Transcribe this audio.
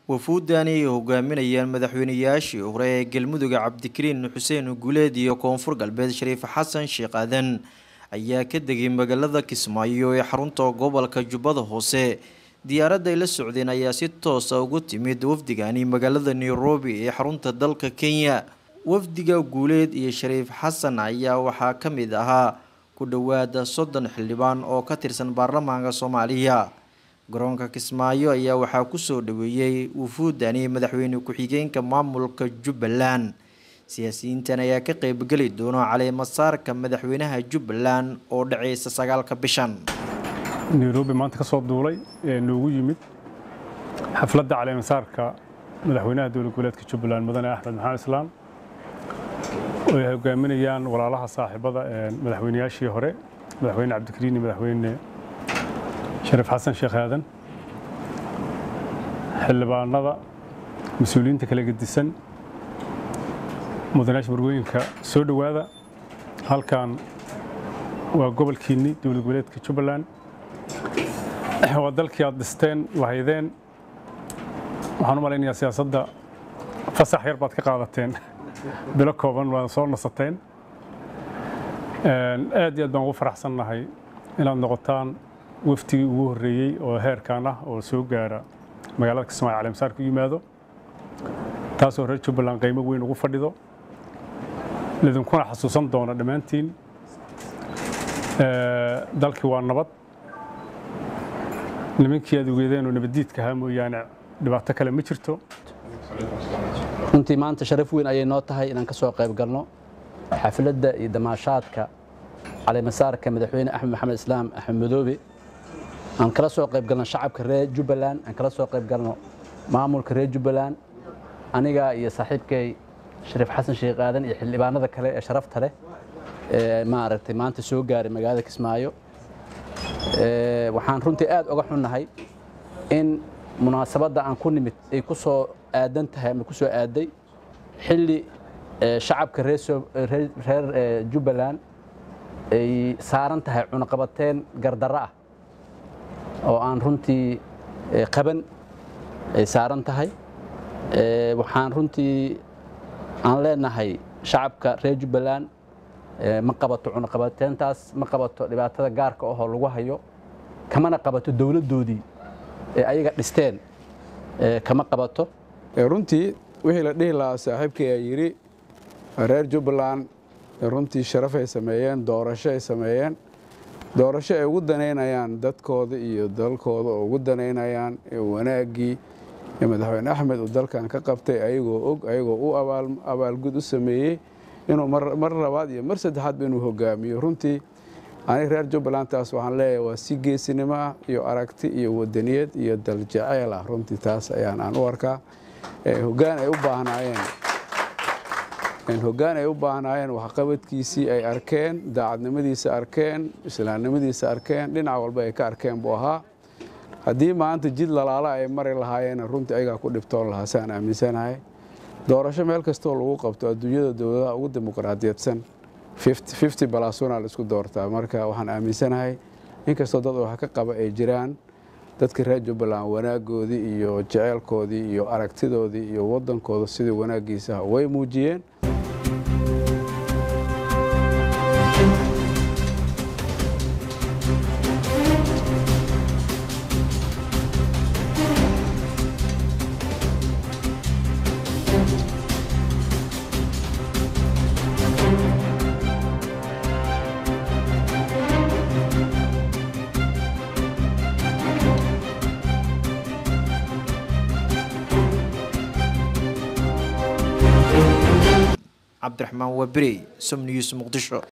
wafuudani ay hogaaminayaan madaxweynayaashii hore ee galmudug cabdikariin xuseen guuleed iyo koonfur galbeed shariif xasan sheekh aadan ayaa ka degay magaalada kismaayo ee xarunta gobolka jubbada hoose diyaaradda ay la socdeen ayaa si toosa ugu timid wafdigani magaalada nairobi ee xarunta dalka kenya wafdiga guuleed iyo shariif xasan ayaa waxaa ka mid ahaa ku dhowaada soddon xildhibaan oo ka tirsan baarlamaanka soomaaliya garoonka kismaayo ayaa waxaa kusoo dhaweeyey wufuudani madaxweyne ku-xigeenka maamulka jubbaland siyaasiyiintan ayaa ka qeybgeli doona caleemasaarka madaxweynaha jubbaland oo dhaceysa sagaalka bishan nairobi maanta ka soo duulay ee noogu yimid xafladda caleemasaarka madaxweynaha dowlad goboleedka jubbaland mudane axmed maxamed islaam oo ay hogaaminayaan walaalaha saaxiibada madaxweynayaashii hore madaxweyne cabdikariin iyo madaxweyne shariif xasan sheekh aadan xildhibaanada mas-uuliyiinta kala gedisan mudanayaasha marwooyinka soo dhowaada halkan waa gobolkiinni dowlad goboleedka jubbaland waa dalkii aad dhisteen lahaydeen waxaan u malaynayaa siyaasadda fasax yar baad ka qaadateen bilo kooban waad soo nasateen aad iyo aad baan ugu faraxsannahay inaad noqotaan waftigii ugu horreeyey oo heerkan ah oo soo gaara magaalada kismaayo caleemasaar ku yimaado taasoo reer jubbaland qiimo weyn ugu fadhido lidinkuna xasuusan doona dhammaantiin dalkii waa nabad nimankii aad ogeedeen oo nabaddiidka ahaa mooyaane dhibaato kale ma jirto runtii maanta sharaf weyn ayay noo tahay inaan ka soo qayb galno xafladda iyo damaashaadka caleemasaarka madaxweyne axmed maxamed islaam axmed madoobe aan kala soo qayb galno shacabka reer jubbaland aan kala soo qayb galno maamulka reer jubbaland aniga iyo saaxiibkay shariif xasan sheekh aadan iyo xildhibaanada kale ee sharafta leh ee maaragtay maanta soo gaaray magaalada kismaayo waxaan runtii aad uga xunnahay in munaasabadda aan ku nimid ay ku soo aadan tahay ama ku soo aaday xilli shacabka reer jubbaland ay saaran tahay cunaqabateen gardarro ah oo aan runtii qaban ay saaran tahay waxaan runtii aan leenahay shacabka reer jubbaland ma qabato cunaqabateentaas ma qabato dhibaatada gaarka ahoo lagu hayo kamana qabato dowladdoodii ee ayaga dhisteen kama qabato runtii wixii la dhihi lahaa saaxiibkay aa yidhi reer jubbaland runtii sharaf ay sameeyeen doorasho ay sameeyeen doorasho ay ugu danaynayaan dadkooda iyo dalkooda oo ugu danaynayaan wanaaggii madaxweyne axmed uu dalkan ka qabtay ayagoo og ayagoo u abaalgud u sameeyey inuu mar labaad iyo mar saddexaadba inuu hogaamiyo runtii aniga reer jubbaland taas waxaan leeyahay waa si geesinimo ah iyo aragti iyo wadaniyad iyo daljaceyl ah runtii taas ayaan aan u arkaa hogaan ay u baahnaayeen hoggaan ay u baahnaayeen waxqabadkiisii ay arkeen daacadnimadiisa arkeen islaamnimadiisa arkeen dhinac walba ay ka arkeen buu ahaa haddii maanta jid lalaala ay mari lahaayeen runtii ayagaa ku dhibtoon lahaa saan aaminsanahay doorasho meel kastoo lagu qabto adduunyada dowladaha ugu dimuqraadiyadsan fifty balasuna la isku doortaa marka waxaan aaminsanahay inkastoo dad wax ka qaba ay jiraan dadka reer jubbaland wanaaggoodii iyo jeceylkoodii iyo aragtidoodii iyo waddankooda sidii wanaaggiisaha way muujiyeen cabdiraxmaan waabirey som news muqdisho